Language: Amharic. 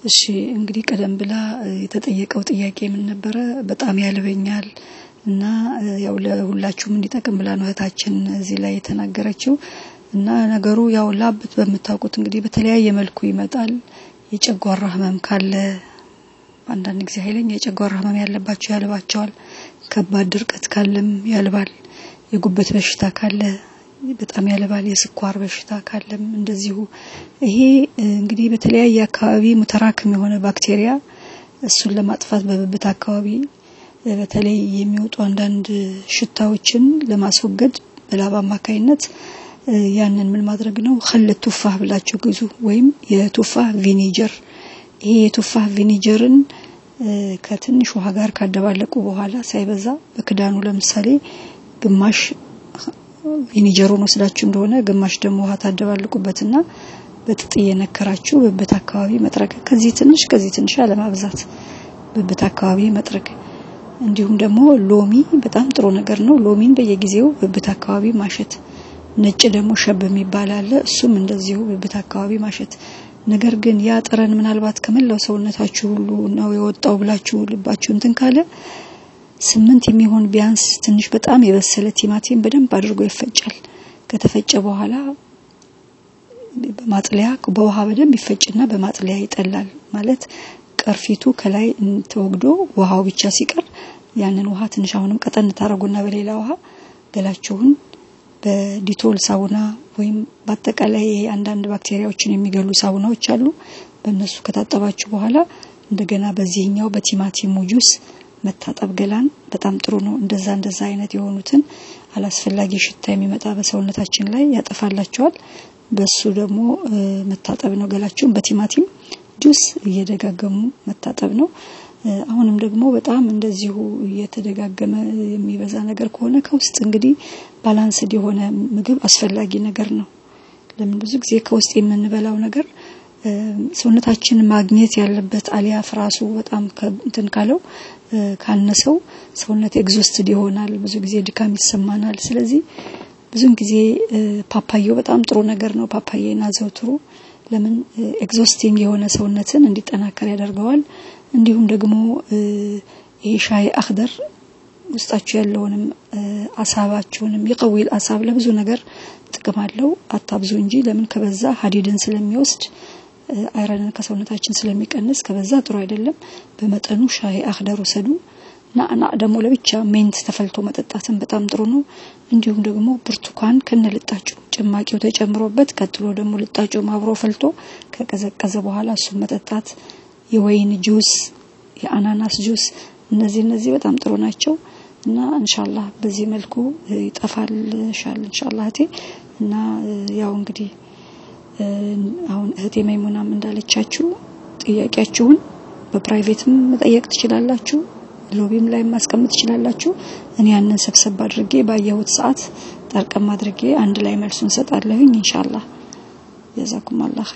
እሺ እንግዲህ ቀደም ብላ የተጠየቀው ጥያቄ ምን ነበረ? በጣም ያልበኛል እና ያው ለሁላችሁም እንዲጠቅም ብላ ነው እህታችን እዚህ ላይ የተናገረችው እና ነገሩ ያው ላብ በምታውቁት እንግዲህ በተለያየ መልኩ ይመጣል። የጨጓራ ህመም ካለ አንዳንድ ጊዜ ኃይለኛ የጨጓራ ህመም ያለባቸው ያልባቸዋል። ከባድ ድርቀት ካለም ያልባል። የጉበት በሽታ ካለ በጣም ያልባል። የስኳር በሽታ ካለም እንደዚሁ ይሄ እንግዲህ በተለያየ አካባቢ ሙተራክም የሆነ ባክቴሪያ እሱን ለማጥፋት በብብት አካባቢ በተለይ የሚወጡ አንዳንድ ሽታዎችን ለማስወገድ በላብ አማካይነት ያንን ምን ማድረግ ነው ኸል ቱፋህ ብላችሁ ግዙ ወይም የቱፋህ ቪኒጀር ይሄ የቱፋህ ቪኒጀርን ከትንሽ ውሃ ጋር ካደባለቁ በኋላ ሳይበዛ በክዳኑ ለምሳሌ ግማሽ ቪኒጀሩን ወስዳችሁ እንደሆነ ግማሽ ደግሞ ውሃ ታደባልቁበትና በጥጥ እየነከራችሁ ብብት አካባቢ መጥረግ ከዚህ ትንሽ ከዚህ ትንሽ አለማብዛት ብብት አካባቢ መጥረግ እንዲሁም ደግሞ ሎሚ በጣም ጥሩ ነገር ነው ሎሚን በየጊዜው ብብት አካባቢ ማሸት ነጭ ደግሞ ሸብ የሚባል አለ እሱም እንደዚሁ ብብት አካባቢ ማሸት ነገር ግን ያ ጠረን ምናልባት ከመላው ሰውነታችሁ ሁሉ ነው የወጣው ብላችሁ ልባችሁ እንትን ካለ ስምንት የሚሆን ቢያንስ ትንሽ በጣም የበሰለ ቲማቲም በደንብ አድርጎ ይፈጫል ከተፈጨ በኋላ በማጥለያ በውሃ በደንብ ይፈጭና በማጥለያ ይጠላል ማለት ቅርፊቱ ከላይ ተወግዶ ውሃው ብቻ ሲቀር ያንን ውሃ ትንሽ አሁንም ቀጠን ታረጉና በሌላ ውሃ ገላችሁን በዲቶል ሳውና ወይም በአጠቃላይ አንዳንድ ባክቴሪያዎችን የሚገሉ ሳውናዎች አሉ በእነሱ ከታጠባችሁ በኋላ እንደገና በዚህኛው በቲማቲሙ ጁስ መታጠብ ገላን በጣም ጥሩ ነው እንደዛ እንደዛ አይነት የሆኑትን አላስፈላጊ ሽታ የሚመጣ በሰውነታችን ላይ ያጠፋላቸዋል በሱ ደግሞ መታጠብ ነው ገላችሁን በቲማቲም ጁስ እየደጋገሙ መታጠብ ነው አሁንም ደግሞ በጣም እንደዚሁ እየተደጋገመ የሚበዛ ነገር ከሆነ ከውስጥ እንግዲህ ባላንስድ የሆነ ምግብ አስፈላጊ ነገር ነው ለምን ብዙ ጊዜ ከውስጥ የምንበላው ነገር ሰውነታችን ማግኘት ያለበት አሊያፍ ራሱ በጣም እንትን ካለው ካነሰው ሰውነት ኤግዞስትድ ይሆናል ብዙ ጊዜ ድካም ይሰማናል ስለዚህ ብዙን ጊዜ ፓፓዮ በጣም ጥሩ ነገር ነው ፓፓዬን አዘውትሩ ለምን ኤግዞስቲንግ የሆነ ሰውነትን እንዲጠናከር ያደርገዋል እንዲሁም ደግሞ ይሄ ሻይ አክደር ውስጣችሁ ያለውንም አሳባችሁንም ይቀዊል አሳብ ለብዙ ነገር ጥቅም አለው አታብዙ እንጂ ለምን ከበዛ ሀዲድን ስለሚወስድ አይረንን ከሰውነታችን ስለሚቀንስ ከበዛ ጥሩ አይደለም በመጠኑ ሻይ አክደር ውሰዱ ናዕና ደግሞ ለብቻ ሜንት ተፈልቶ መጠጣትን በጣም ጥሩ ነው እንዲሁም ደግሞ ብርቱካን ከነ ልጣጩ ጭማቂው ተጨምሮበት ቀጥሎ ደግሞ ልጣጩ አብሮ ፈልቶ ከቀዘቀዘ በኋላ እሱን መጠጣት የወይን ጁስ የአናናስ ጁስ እነዚህ እነዚህ በጣም ጥሩ ናቸው እና እንሻላህ በዚህ መልኩ ይጠፋል ሻል እንሻላህ እህቴ እና ያው እንግዲህ አሁን እህቴ መይሙናም እንዳለቻችሁ ጥያቄያችሁን በፕራይቬትም መጠየቅ ትችላላችሁ ሎቢም ላይ ማስቀመጥ ትችላላችሁ እኔ ያንን ሰብሰብ አድርጌ ባየሁት ሰዓት ጠርቀም አድርጌ አንድ ላይ መልሱን ሰጣለሁኝ ኢንሻአላህ ጀዛኩም አላህ